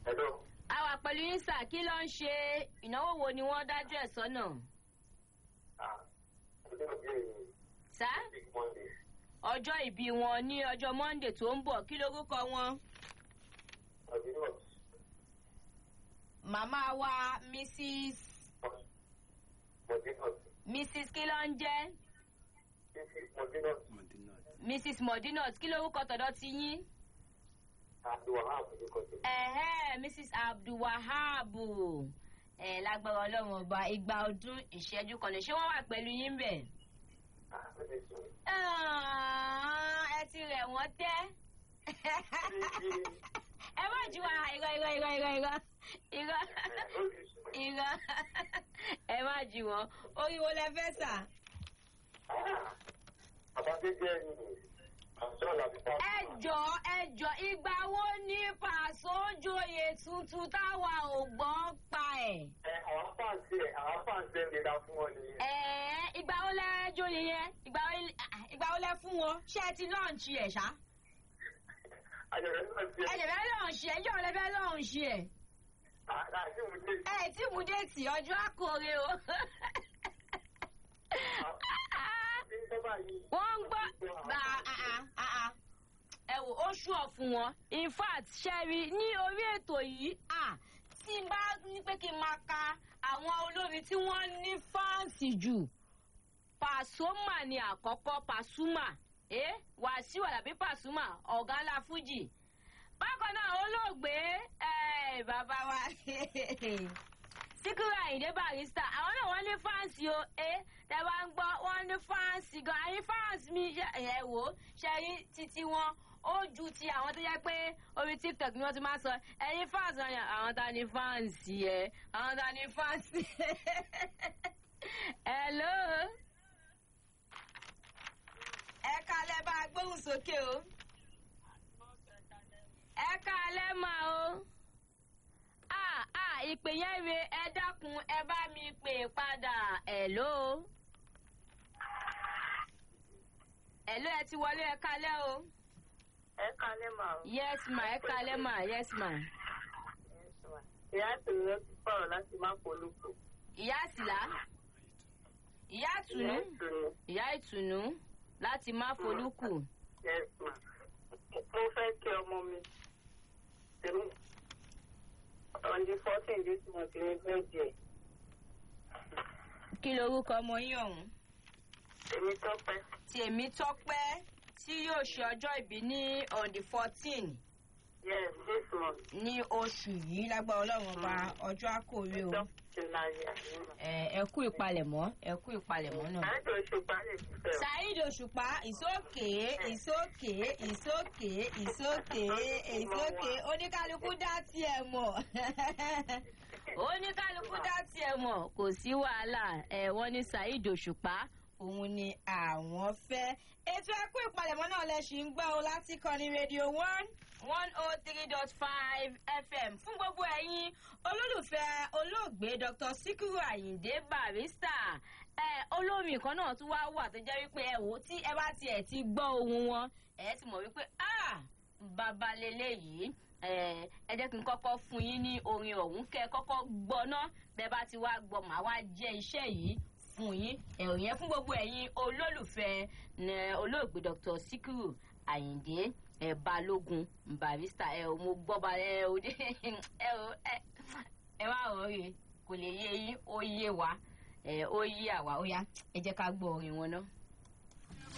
Hello. a wà pẹ̀lú yín sà kí ló ń ṣe ìnáwó wo ni wọ́n dájú ẹ̀ sọ́nà Ah, ọjọ́ ìbí èyí. sá Big Monday. ọjọ́ ìbí wọn ní ọjọ́ monday tó ń bọ̀ kí lorúkọ wọn. Ọdún náà. màmá wa mrs Mọ̀dínà. mrs kí ló ń jẹ́ Títí Mọ̀dínà. mrs modinot kí lorúkọ tọ̀dọ̀ ti yín. Abdulwahab orúkọ tèmi. ẹ̀hẹ́ mrs abdulwahabu ẹ̀ lágbára ọlọ́run ọba igba ọdún ìṣẹ́jú kan lè ṣé wọ́n wà pẹ̀lú yín bẹ̀. Ah, ó lè sùn. Ah, ẹ ti rẹ̀ wọ́n tẹ́. ẹ má ju wa irọ́ irọ́ irọ́ irọ́ irọ́ irọ́ Ó lè sùn. irọ́ ẹ má ju wọn orí wo lẹ fẹ́ sà. Ah, Àbájẹ́jẹ́ ni àṣọ làbíkà. ẹ jọ ẹ jọ ìgbà wo ní pàṣẹ òjòyè tuntun táwa ò gbọ́ pa ẹ̀. Ẹ àwọn fáǹsì ẹ̀ àwọn fáǹsì ẹ̀ lè dá fún wọn nìyẹn. ẹ̀ẹ́ ìgbà wo lẹ jóye yẹn ìgbà wo ah, ìgbà wo lẹ fún wọn ṣé ẹ ti lọ́ọ̀nṣì ẹ̀ ṣá. Àjọ̀dún náà ti ẹ lè fẹ́ lọ́ọ̀nṣì ẹ̀ yóò lẹ fẹ́ lọ́ọ̀nṣì ẹ̀. àti mú dé. ẹ tí mú déètì ọjọ́ àkórè o. Ní sábà yìí. wọ́n ń gbọ́ bá a a ẹ wò ó ṣù ọ̀ fún wọn in fact ṣẹ́rí ní orí ètò yìí ah, tí n bá ní pé kí n máa ka àwọn olórin tí wọ́n ní fáǹsì jù pàṣọmà ni àkọ́kọ́ pàṣùmà eh? wàṣíù àlàbí pàṣùmà ọ̀gá ńlá fújì bákan náà olóògbé eh, bàbá wa síkírù àyìndé barista àwọn náà wọ́n ní fáǹsì o ẹ tẹ bá ń gbọ́ wọ́n ní fáǹsì gan àyín fáǹsì mi ṣe ẹ wò ó ṣe rí títí wọn ó ju ti àwọn tó yẹ pé orí tiktok ni wọ́n ti máa sọ ẹyin fáǹsì wọn yàn àwọn ta ni fáǹsì ẹ àwọn ta ni fáǹsì hello ẹ kalẹ̀ bá a gbóhùn sókè o ẹ kalẹ̀ máa o ah ah ìpè yẹn re ẹ dákun ẹ bá mi pè padà hello. hello ẹ ti wọlé ẹ kalẹ́ o. ẹ kalẹ̀ mà ó. yes ma ẹ kalẹ́ ma yes ma. ìyá àtòyẹ ti sọ̀rọ̀ láti má polúkọ. ìyá àsìlá ìyá ìtùnú ìtùnú. ìyá ìtùnú láti má folúkù. yes ma. mo fẹ́ kí ọmọ mi. tèmi on the fourteen this month ní bẹ́ẹ̀dì kí lorúkọ ọmọ yín ọ̀hún. tèmi tọ́pẹ́. tèmi tọ́pẹ́ tí yóò ṣe ọjọ́ ìbí ní on the fourteen yes this month. ní oṣù yìí lágbára ọlọ́run ọba ọjọ́ àkórè o. dókítà láyé àyẹ̀wò. ẹ ẹ kú ìpalẹ̀mọ́ ẹ kú ìpalẹ̀mọ́ náà. àjọ ìṣùpá lè fi fẹ́ o. saheed òṣùpá ìsókè ìsókè ìsókè ìsókè ìsókè oníkálukú dá tiẹ̀ mọ̀ oníkálukú dá tiẹ̀ mọ̀ kò sí wàhálà ẹ wọ́n ní saheed òṣùpá òun ni àwọn fẹ́. ètò ẹkú ìpalẹ̀mọ́ náà lẹ ṣì ń gbọ́ ọ láti kọ́ni rédíò one one oh three dot five fm fún gbogbo ẹ̀yin olólùfẹ́ olóògbé dr sikiru ayinde barista ẹ olórin kan náà tún wá wà tó jẹ́ wípé ẹ wò ó tí ẹ bá tiẹ̀ ti gbọ́ ohun wọn ẹ ti mọ̀ wípé ah bàbá lélẹ́yìí ẹ ẹ jẹ́ kí n kọ́kọ́ fún yín ní orin ọ̀hún kẹ́ ẹ kọ́kọ́ gbọ́ ná bẹ́ẹ̀ bá ti wá gbọ́ màá wá jẹ́ iṣẹ́ yìí fún yín ẹ̀rọ yẹn fún gbogbo ẹ̀yin olólùfẹ́ ní olóògbé dr sikiru ayinde ẹ balógun barista ẹ ò mo gbọ́ ba ẹ ò dé ẹ ò ẹ ẹ wá rọrí kò lè yé yín ó yé wa ẹ ó yé àwa ó yá ẹ jẹ́ ká gbọ́ orin wọn náà.